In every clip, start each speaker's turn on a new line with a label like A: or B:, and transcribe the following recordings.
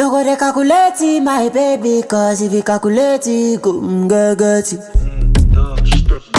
A: No go dey calculate it, my baby, cause if you calculate it, go mm, get get it.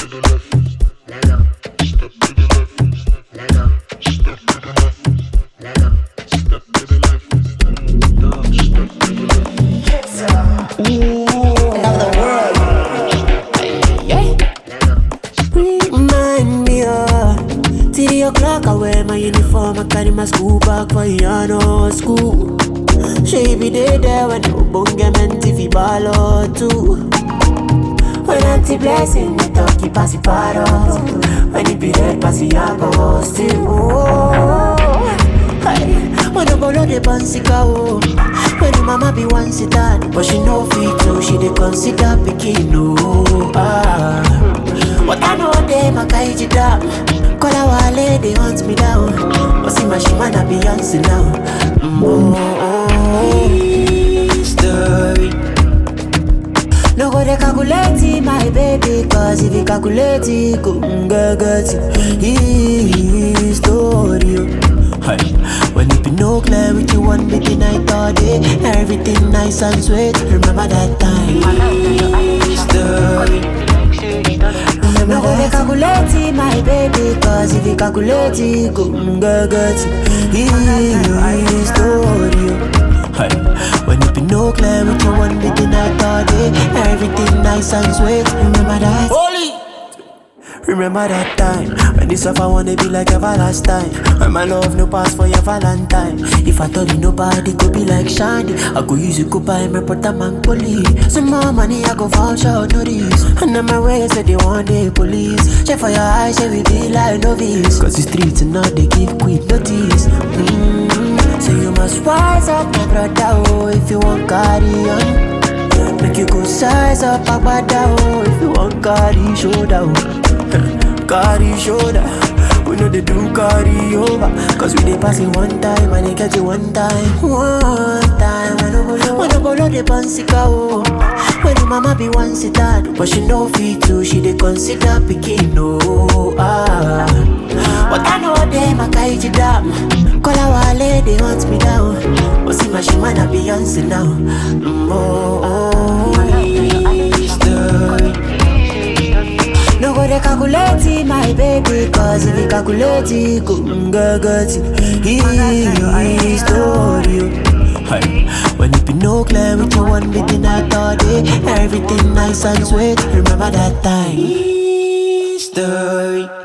A: Remind me, uh, three o'clock, I wear my uniform, I carry my school bag for Yano school. She be there, there when no bunga meant if he ball or two. When auntie blessing, the talkie pass it paros. When it be red, pass it go still. Oh, hey. When the bolo de bansika oh. When the mama be one sit down, but she no fit to, she dey consider picking no. Ah, but I know them a kaiji down. Call our wale, they hunt me down. But see my shimana Beyonce now. Mm, oh, oh, oh. Story. No go dey calculate it, my baby Cause if you calculate it, go mm, get get it History oh. Hey. When it be no clear with you one bit the night all day Everything nice and sweet Remember that time History No go dey calculate it, my baby Cause if you calculate it, go mm, get get it History oh. Hey, when it be no clear with you one bit the night all day Everything nice and sweet Remember that Holy Remember that time When this stuff I wanna be like everlasting When my love no pass for your valentine If I told you nobody could be like Shiny I go use you go buy my brother man police Some more money I go vouch out notice And on my way say they want the police Check for your eyes say we be like novice Cause the streets and now they give quick notice mm So you must rise up my brother oh If you want carry on Make you go size up agbada oh If you want carry shoulder oh Carry shoulder We know they do carry over Cause we dey pass it one time And they catch it one time One time When I go When I go low the pansika oh When the mama be one sit down But she no fit to She dey consider picking no ah But I know them a kaiji down Call our wale they hunt me down But see my shimana Beyonce now mm, oh, oh, history. No go dey calculate it, my baby Cause if you calculate it, go mm, get get it History Hey, when it be no clear with you one bit the night all day Everything nice and sweet, remember that time History